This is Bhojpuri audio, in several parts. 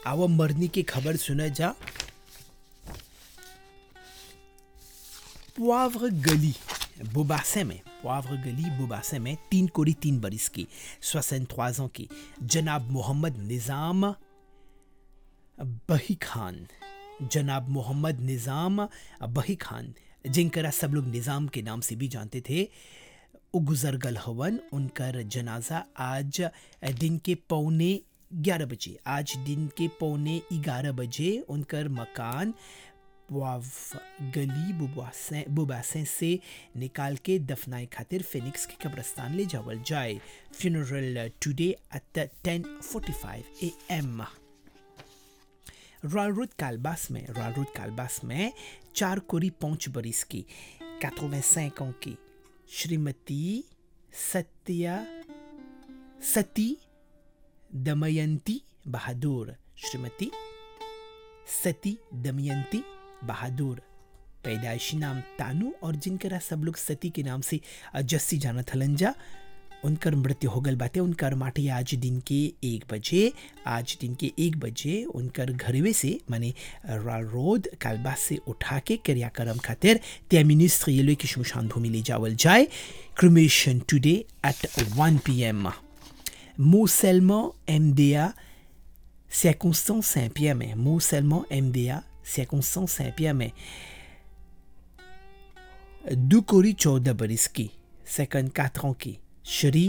आवा मरनी की खबर सुना जा पोivre गली बोबासे में पोivre गली बोबासे में तीन कोड़ी तीन बरिस की 63 ans की जनाब मोहम्मद निज़ाम बही खान जनाब मोहम्मद निज़ाम बही खान जिनकरा सब लोग निज़ाम के नाम से भी जानते थे वो गुजर गल हवन उनकर जनाजा आज दिन के पौने ग्यारह बजे आज दिन के पौने ग्यारह बजे उनकर मकान वाव गली बुबासें बुबासें से निकाल के दफनाए खातिर फिनिक्स के कब्रस्तान ले जावल जाए funeral today at ten forty five A M Royal Road कालबास में रॉयल रोड कालबास में चार कोरी पाँच बरिस की 85 ans की श्रीमती सत्या सती दमयंती बहादुर श्रीमती सती दमयंती बहादुर पैदाइशी नाम तानू और जिनकरा सब लोग सती के नाम से जस्सी जानत हलन जा उनकर मृत्यु हो गल बाटे उनकर माटी आज दिन के एक बजे आज दिन के एक बजे उनकर घरवे से माने रॉयल रोड कालबा से उठा के क्रियाक्रम खातिर त्यामिनिस रेलवे की शमशान भूमि ले जावल जाए cremation today at 1 PM Mot seulement MDA, circonstance Saint-Pierre, mais mot seulement MDA, circonstance Saint-Pierre, mais Dukori चौदह बरिस की सेकंड काथरों की श्री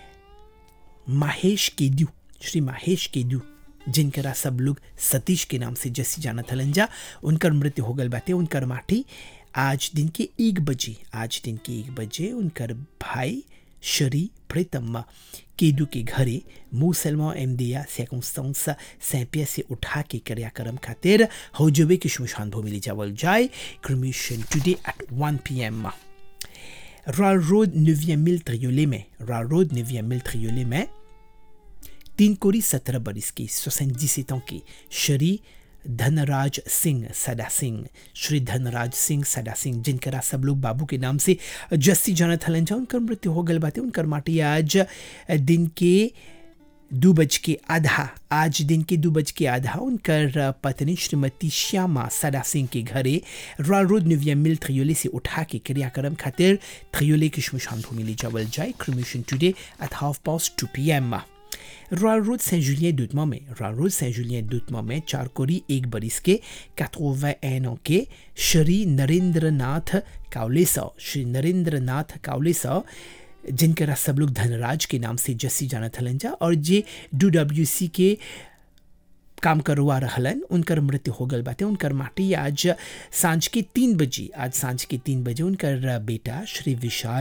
महेश केदू श्री महेश केदू जिनकरा सब लोग सतीश के नाम से जैसी जाना थलंजा उनकर मृत्यु हो गल बाते उनकर माटी आज दिन के एक बजे आज दिन के एक बजे उनकर भाई शरी प्रीतम केदू के घरे मूसलमा एमदिया circonstance Saint-Pierre से उठा के क्रियाक्रम खातिर हौजबे की शमशान भूमि ले जावल जाए cremation today at 1 PM Royal Road 9e मिल त्रियोले में रॉयल रोड 9e मिल त्रियोले में तीन कोरी सत्रह बरिस की सोसेंजी की शरी धनराज सिंह सदा सिंह श्री धनराज सिंह सदा सिंह जिनकरा सब लोग बाबू के नाम से जस्सी जानत हलन जा उनकर मृत्यु हो गल बाते उनकर माटी आज दिन के दो बज के आधा आज दिन के दो बज के आधा उनकर पत्नी श्रीमती श्यामा सदा सिंह के घरे रॉयल रोड निविया मिल त्रियोले से उठा के क्रियाक्रम खातिर त्रियोले की शमशान भूमि ले जावल जाए cremation today at half past two P M Royal Road Saint Julien दूतमा में रॉयल रोड सेंट जुलियन दूतमा में चार कोरी एक बरिस के 81 ans के श्री नरेंद्र नाथ कावलेसा श्री नरेंद्र नाथ कावलेसा जिनकरा सब लोग धनराज के नाम से जस्सी जानत हलन जा और जे डू डब्ल्यू सी के काम करवा रहलन उनकर मृत्यु हो गल बाटे उनकर माटी आज सांझ के तीन बजे आज सांझ के तीन बजे उनकर बेटा श्री विशाल